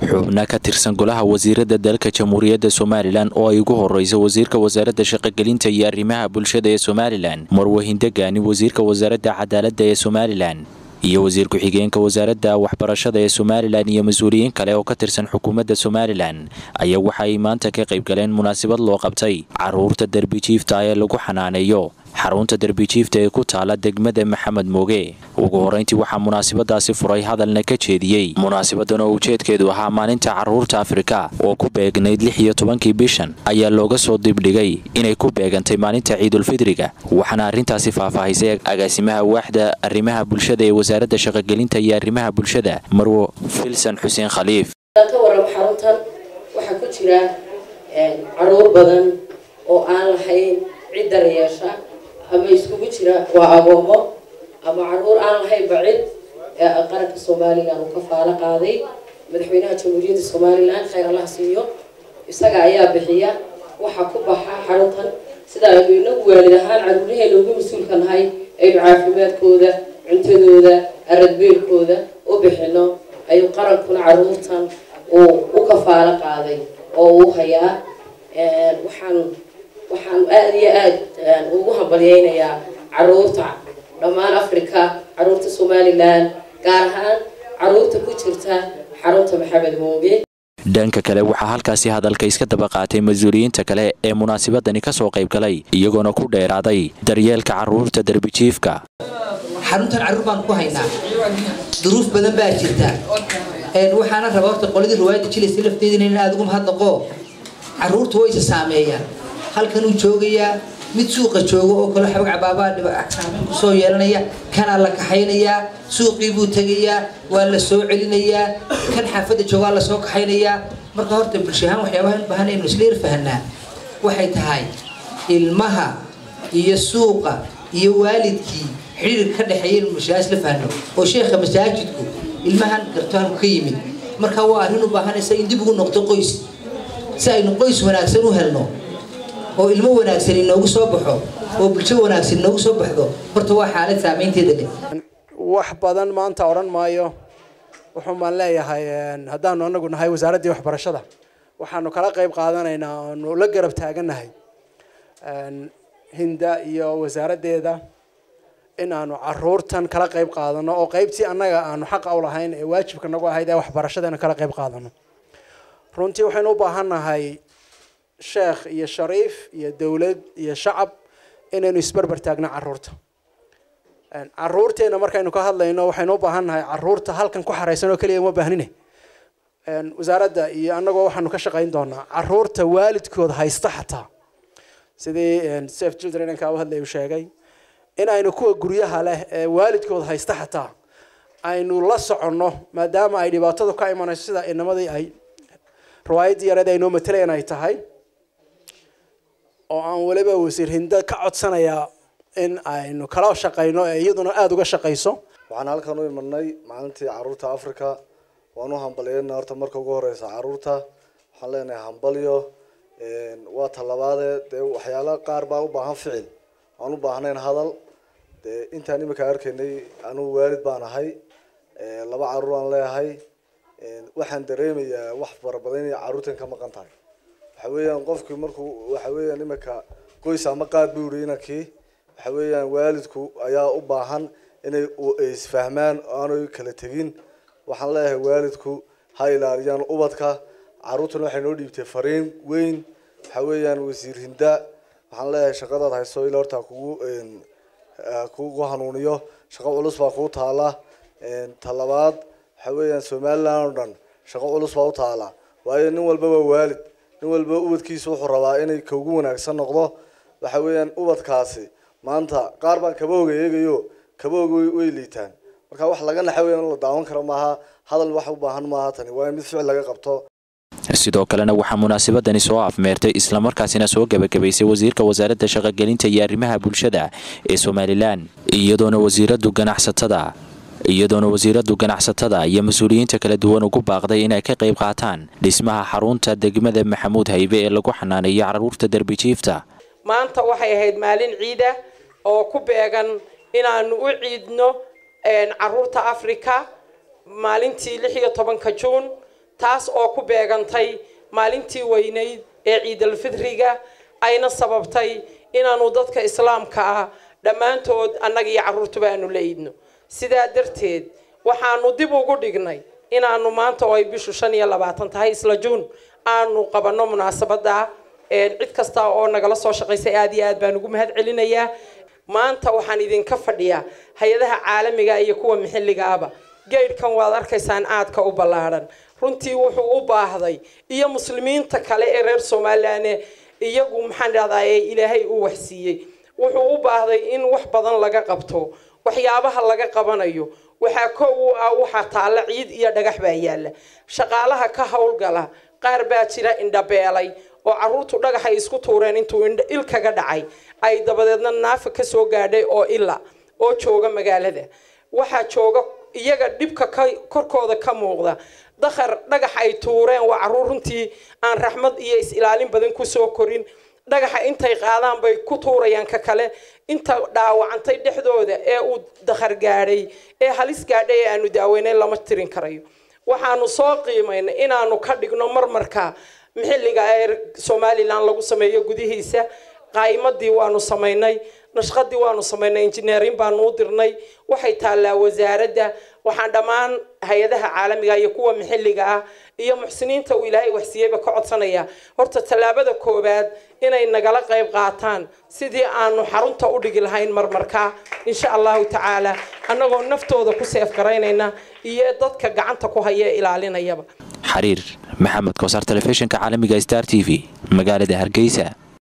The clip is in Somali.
xubna ka tirsan golaha wasiirada dalka jamhuuriyadda somalilan oo ay ugu horeyso wasiirka wasaaradda shaqogelinta iyo arrimaha bulshada ee somalilan marwahin degaani wasiirka wasaaradda cadaaladda ee somalilan iyo wasiir ku-xigeenka wasaaradda waxbarashada ee somalilan iyo mas-uuliyiin kale oo ka tirsan xukuumadda somalilan ayaa waxa ay maanta ka qayb galeen munaasabad loo qabtay caruurta derbijiifta ee lagu xanaaneeyo xarunta derbijiifta ee ku taala degmada maxamed mooge ugu horeyntii waxaa munaasabadaasi furay hadalna ka jeediyey munaasabadan oo ujeedkeedu ahaa maalinta caruurta afrika oo ku beegnayd lix iyo tobankii bishan ayaa looga soo dibdhigay inay ku beegantay maalinta ciidulfidriga waxaana arrintaasi faahfaahisay agaasimaha waaxda arrimaha bulshada ee wasaaradda shaqogelinta iyo arrimaha bulshada marwo filsan xuseen khaliif ka warramo xaruntan waxaa ku jira caruur badan oo aan lahayn cid daryeesha ama iskugu jira waa agoomo ama caruur aan lahaynba cid qaranka somalilan uu ka faalo qaaday madaxweynaha jamhuuriyadda somalilan khayr allah siiyo isaga ayaa bixiya waxaa ku baxa xaruntan sida aynu inagu waalid ahaan caruuraheena ugu mas-uulka nahay aynu caafimaadkooda cuntadooda aradbeelkooda u bixino ayuu qarankuna caruurtan uu u kafaalo qaaday oo uu hayaa waxaan waxaan aada iyo aada ugu hambalyeynayaa caruurta dhammaan africa caruurta somalilan gaar ahaan caruurta ku jirta xarunta maxamed mooge dhanka kale waxaa halkaasi hadalka iska daba qaatay mas-uuliyiinta kale ee munaasabadani ka soo qayb galay iyagoona ku dheeraaday daryeelka caruurta derbijiifka xaruntan carruur baan ku haynaa duruuf badan baa jirta waxaana raba horta qoladii riwaayadda jilaysa lafteedina in aada ugu mahadnaqo carruurta way isa saameeyaan halkanuu joogayaa mid suuqa jooga oo kale xabag cabaabaa kusoo yeelanaya kanaa la kaxaynayaa suuqii buu tegayaa waa la soo celinayaa kan xaafadda joogaa la soo kaxaynayaa marka horta bulshahaan waxyaabaha in baahan aynu isla irfahanaa waxay tahay ilmaha iyo suuqa iyo waalidkii xidhiir ka dhexeeya inu bulshahaan isla fahno oo sheekha masaajidku ilmahan gartoanku ka yimid marka waa arrin u baahanaysa in dib ugu noqdo qoys si aynu qoys wanaagsan u helno oo ilmo wanaagsan inoogu soo baxo oo bulsho wanaagsan inoogu soo baxdo horta waa xaalad saameynteeda leh wax badan maanta odhan maayo wuxuun baan leeyahay haddaanu anagu nahay wasaaraddii waxbarashada waxaanu kala qayb qaadanaynaa aanu la garab taaganahay hinda iyo wasaaraddeeda in aanu caruurtan kala qayb qaadano oo qaybtii annaga aanu xaqa u lahayn ee waajibka nagu ahayd ee waxbarashada kala qayb qaadano runtii waxaynu u baahannahay sheekh iyo shariif iyo dowlad iyo shacab inaynu isberber taagno caruurta caruurteena markaynu ka hadlayno waxaynu u baahannahay caruurta halkan ku xaraysan oo keliya uma baahnine wasaaradda iyo annagoo waxaanu ka shaqayn doonaa caruurta waalidkood haysta xataa sidii safe children inkaa u hadlay uu sheegay in aynu kuwa guryaha leh ee waalidkood haysta xataa aynu la soconno maadaama ay dhibaatadu ka imanayso sida inamadii ay riwaayaddii yareed ay noo matalayaan ay tahay oo aan weliba wasiir hindo ka codsanayaa in aynu kala shaqayno ee iyaduna aada uga shaqayso waxaan halkan u imanay maalintii caruurta africa waan u hambalyeyna horta marka ugu horeysa caruurta waxaan leenahay hambalyo waa talabaadee dee waxyaala qaar baa u baahan ficil aan u baahnayn hadal dee intaan imika arkaynay anugu waalid baan ahay laba caruur aan leeyahay waxaan dareemayaa wax farabadan inay caruurtan ka maqan tahay waxa weeyaan qofkii markuu waxa weeyaan imika qoys ama qaad buu yidhi inankii waxa weeyaan waalidku ayaa u baahan inay isfahmaan aanay kala tegin waxaan leeyahay waalidku ha ilaaliyaan ubadka caruurtuna waxay noo dhiibtay fariin weyn waxa weeyaan wasiir hinda waxaan leeyahay shaqadaad hayso ila horta kugu kugu hanuuniyo shaqo culus baa kuu taala talabaad waxa weeyaan somaliland oo dhan shaqo culus baa u taala waayo nin walba waa waalid nin walba ubadkiisa wuxuu rabaa inay ka ugu wanaagsan noqdo waxa weeyaan ubadkaasi maanta qaar baan kabahooga eegayo kabahooga way liitaan marka wax laga naxa weya in la daawan karo maaha hadal wax u baahan maaha tani waa in mid ficil laga qabto sidoo kalena waxaa munaasabadani soo afmeertay islamarkaasina soo gebagabaysay wasiirka wasaaradda shaqogelinta iyo arrimaha bulshada ee somalilan iyadoona wasiiradu ganacsatada iyadoona wasiiradu ganacsatada iyo mas-uuliyiinta kala duwan ugu baaqday inay ka qayb qaataan dhismaha xarunta degmada maxamuud haybe ee lagu xanaaneeyo caruurta derbijiifta maanta waxay ahayd maalin ciida oo ku beegan inaanu u ciidno caruurta africa maalintii lix iyo tobanka juun taas oo ku beegantay maalintii weynayd ee ciidalfidriga ayna sababtay inaanu dadka islaamka ah dhammaantood annaga iyo carruurtuba aanu la iidno sidaa darteed waxaanu dib ugu dhignay inaanu maanta oo ay bishu shan iyo labaatan tahay isla juun aanu qabanno munaasabada cid kasta oo nagala soo shaqaysay aada iyo aad baan ugu mahad celinayaa maanta waxaan idinka fadhiyaa hay-adaha caalamiga iyo kuwa maxilligaaba geydhkan waad arkaysaan aadka u ballaadhan runtii wuxuu u baahday iyo muslimiinta kale ee reer somalilan iyagu maxaan dhahdaa ee ilaahay uu waxsiiyey wuxuu u baahday in wax badan laga qabto waxyaabaha laga qabanayo waxaa kow u ah waxaa taalla ciid iyo dhagax baa yaalla shaqaalaha ka howlgala qaar baa jira indhabeelay oo carruurtu dhagaxay isku tuureen intuu il kaga dhacay ay dabadeedna naafa ka soo gaadhay oo ila oo jooga magaalada waxaa jooga iyaga dhibka korkooda ka muuqda dakhar dhagax ay tuureen waa carruur runtii aan raxmad iyo is-ilaalin badan kusoo korin dhagaxa intay qaadaan bay ku tuurayaan ka kale inta dhaawacantay dhexdooda ee uu dakhar gaadhay ee halis gaadhay ee aanu daaweyneyn lama tirin karayo waxaanu soo qiimaynay inaanu ka dhigno marmarka maxilliga ee somalilan lagu sameeyo gudihiisa qaayimadii waanu samaynay nashqadii waanu samaynay injineerin baanu u dirnay waxay taallaa wasaaradda waxaan dhammaan hay-adaha caalamiga iyo kuwa maxilliga ah iyo muxsiniinta uu ilaahay waxsiiyeyba ka codsanaya horta tallaabada koowaad inay nagala qayb qaataan sidii aanu xarunta u dhigi lahayn marmarkaa insha allahu tacaala annagoo naftooda ku seef garaynayna iyo dadka gacanta ku haya ee ilaalinayaba xariir maxamed koosar telefishinka caalamiga star t v magaalada hargeysa